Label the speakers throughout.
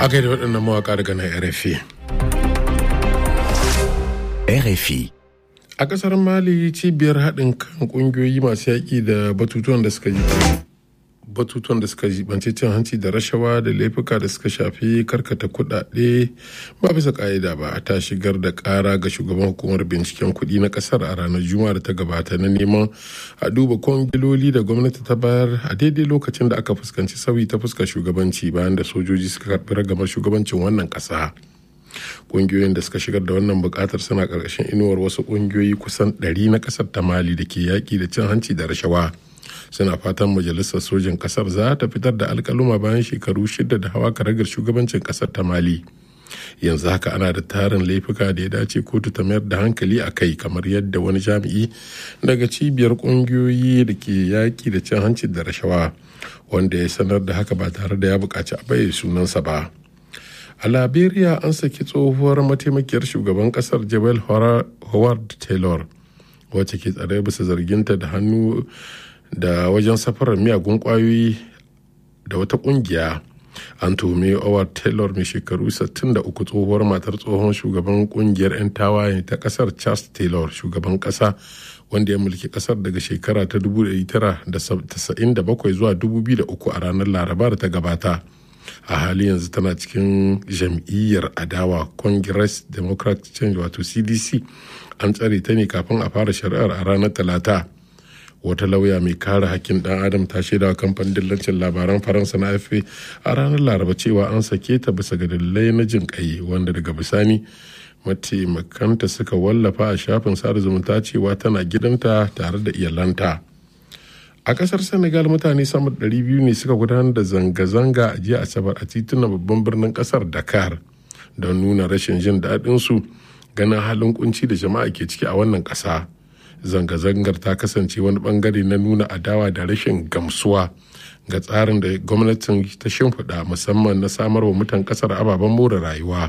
Speaker 1: aka yi da waɗannan mawaƙa daga na rfi
Speaker 2: RFI.
Speaker 1: a ƙasar mali cibiyar haɗin kan ƙungiyoyi masu yaƙi da batutuwan da suka batutuwan da suka jibanci cin hanci da rashawa da laifuka da suka shafi karkata kuɗaɗe ba bisa ƙa'ida ba ta shigar da ƙara ga shugaban hukumar binciken kuɗi na ƙasar a ranar juma'a da ta gabata na neman a duba kwangiloli da gwamnati ta bayar a daidai lokacin da aka fuskanci sauyi ta fuskar shugabanci bayan da sojoji suka karɓi ragamar shugabancin wannan ƙasa. kungiyoyin da suka shigar da wannan bukatar suna karkashin inuwar wasu kungiyoyi kusan 100 na kasar ta mali da ke yaƙi da cin hanci da rashawa suna fatan majalisar sojin kasar za ta fitar da alkaluma bayan shekaru shida da hawa karagar shugabancin kasar ta mali yanzu haka ana da tarin laifuka da ya dace kotu ta mayar da hankali a kai kamar yadda wani jami'i daga cibiyar kungiyoyi da ke yaƙi da cin hanci da rashawa wanda ya sanar da haka ba tare da ya buƙaci a bayyana sunansa ba. a liberia an saki tsohuwar mataimakiyar shugaban kasar jabal howard taylor wacce ke tsare bisa zarginta da hannu da wajen safarar miyagun kwayoyi da wata kungiya an tuhumi howard taylor mai shekaru 63 tsohuwar matar tsohon shugaban kungiyar 'yan tawaye ta kasar charles taylor shugaban kasa wanda ya mulki kasar daga shekara ta 1997 zuwa 2003 a ranar laraba da ta gabata a hali yanzu tana cikin jam'iyyar adawa congress democratic change wato cdc an tsare ta ne kafin a fara shari'ar a ranar talata wata lauya mai kare hakkin dan adam ta shaida wa kamfanin dillancin labaran faransa na afe a ranar laraba cewa an sake ta bisa ga dalilai na jin kai wanda daga bisani mataimakanta suka wallafa a shafin sada zumunta cewa tana gidanta tare da iyalanta. a kasar senegal mutane sama da 200 ne suka gudanar da zanga-zanga a jiya asabar a titunan babban birnin kasar dakar don nuna rashin jin daɗin su ganin halin kunci da jama'a ke ciki a wannan ƙasa zanga-zangar ta kasance wani bangare na nuna adawa da rashin gamsuwa ga tsarin da gwamnatin ta shimfiɗa musamman na samar wa mutan ƙasar ababen more rayuwa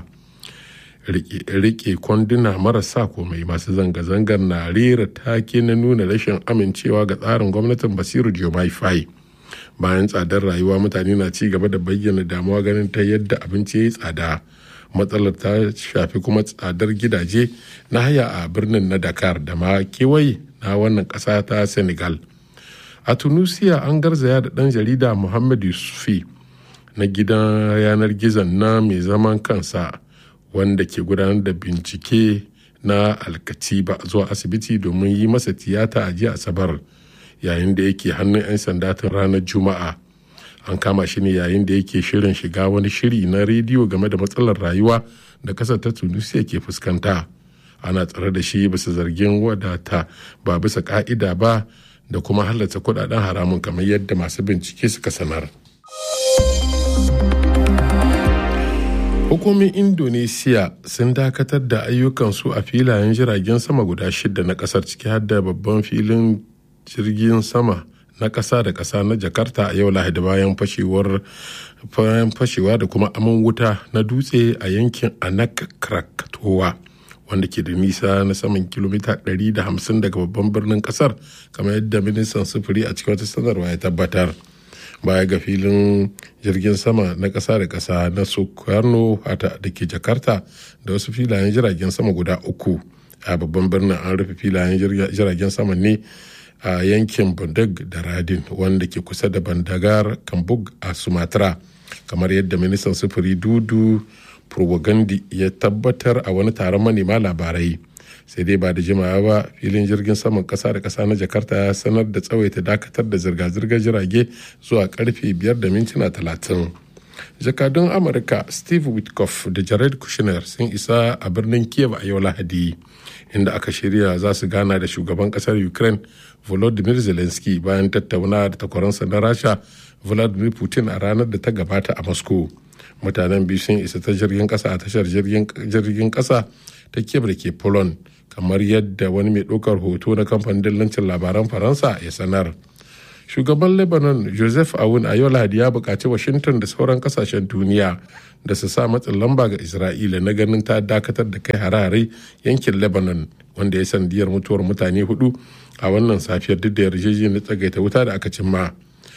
Speaker 1: rike kwanduna marasa komai masu zanga-zangar na rera take na nuna rashin amincewa ga tsarin gwamnatin basiru jomai fai bayan tsadar rayuwa mutane na ci gaba da bayyana damuwa ganin ta yadda abinci ya yi tsada matsalar ta shafi kuma tsadar gidaje na haya a birnin na dakar da ma kewaye na wannan ƙasa ta senegal a tunisia an garzaya da ɗan jarida muhammad yusufi na gidan yanar gizon na mai zaman kansa wanda ke gudanar da bincike na alkatiba zuwa asibiti domin yi masa tiyata a jiya asabar yayin da yake hannun 'yan sanda tun ranar juma'a an kama shi ne yayin da yake shirin shiga wani shiri na rediyo game da matsalar rayuwa da kasar ta tunisia ke fuskanta ana tsare da shi bisa zargin wadata ba bisa ka'ida ba da kuma halatta kudaden haramun kamar yadda masu bincike suka sanar. hukumin indonesiya sun dakatar da ayyukansu a filayen jiragen sama guda shida na kasar ciki har da babban filin jirgin sama na kasa da kasa na jakarta a yau lahadi bayan fashewar fashewa da kuma aman wuta na dutse a yankin anak krakatowa wanda ke da nisa na saman kilomita 150 daga babban birnin kasar kamar yadda ministan sufuri a cikin wata sanarwa ya tabbatar baya ga filin jirgin sama na ƙasa da ƙasa na sukarno hata da ke jakarta da wasu filayen jiragen sama guda uku a babban birnin an rufe filayen jiragen sama ne a yankin bundag da radin wanda ke kusa da bandagar kambug a sumatra kamar yadda ministan sufuri dudu propagandi ya tabbatar a wani taron manema labarai sai dai ba da jimawa ba filin jirgin saman kasa da kasa na jakarta ya sanar da tsawaita dakatar da zirga-zirgar jirage zuwa karfe 5 da mintuna 30 jakadun amurka steve witkoff da jared kushner sun isa a birnin kiev a yau lahadi inda aka shirya za su gana da shugaban kasar ukraine volodymyr zelensky bayan tattauna da takwaransa na rasha vladimir putin a ranar da ta gabata a moscow mutanen biyu sun isa ta jirgin kasa a tashar jirgin kasa ta kiev da ke poland kamar yadda wani mai ɗaukar hoto na kamfanin dillancin labaran faransa ya sanar shugaban lebanon joseph awun a yau lahadi ya buƙaci washington da sauran kasashen duniya da su sa matsin lamba ga isra'ila na ganin ta dakatar da kai harare yankin lebanon wanda ya sandiyar mutuwar mutane hudu a wannan safiyar duk da yarjejeniyar tsagaita wuta da aka cimma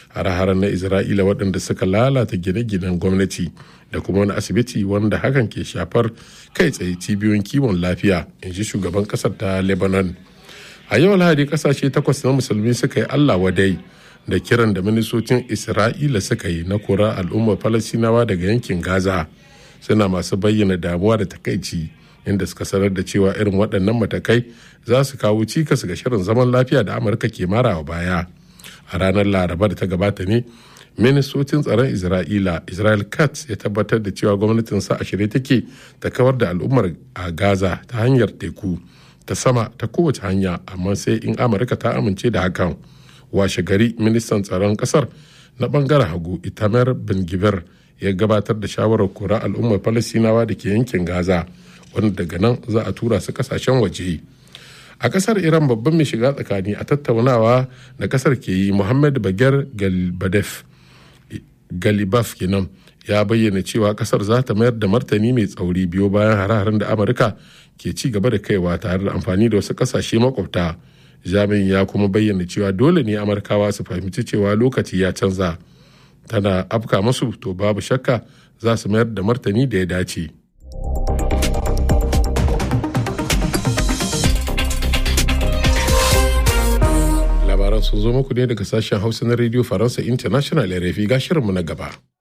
Speaker 1: har na isra'ila waɗanda suka lalata gine-ginen gwamnati da kuma wani asibiti wanda hakan ke shafar kai tsaye cibiyoyin kiwon lafiya in ji shugaban ƙasar ta lebanon a yau lahadi ƙasashe takwas na musulmi suka yi allah wadai da kiran da ministocin isra'ila suka yi na kora al'ummar falasinawa daga yankin gaza suna masu bayyana damuwa da takaici inda suka sanar da cewa irin waɗannan matakai za su kawo cikas ga shirin zaman lafiya da amurka ke marawa baya a ranar laraba da ta gabata ne ministocin tsaron isra'ila israel katz ya tabbatar da cewa gwamnatin sa a shirye take ta kawar da al'ummar a gaza ta hanyar teku ta sama ta kowace hanya amma sai in amurka ta amince da hakan washe gari ministan tsaron kasar na bangaren hagu itamar bin gibir ya gabatar da shawarar kora al'ummar falasinawa da ke yankin gaza wanda daga nan za a tura su kasashen waje a kasar iran babban mai shiga tsakani a tattaunawa da kasar ke yi muhammad bagar galibadef galibaf kenan ya bayyana cewa kasar za ta mayar da martani mai tsauri biyo bayan hare-haren da amurka ke ci gaba da kaiwa tare da amfani da wasu kasashe makwabta jami'in ya kuma bayyana cewa dole ne amurkawa su fahimci cewa lokaci ya canza tana afka masu to babu shakka za su mayar da martani da ya dace. labaran sun zo muku ne daga sashen hausa na radio faransa international rfi ga shirinmu na gaba.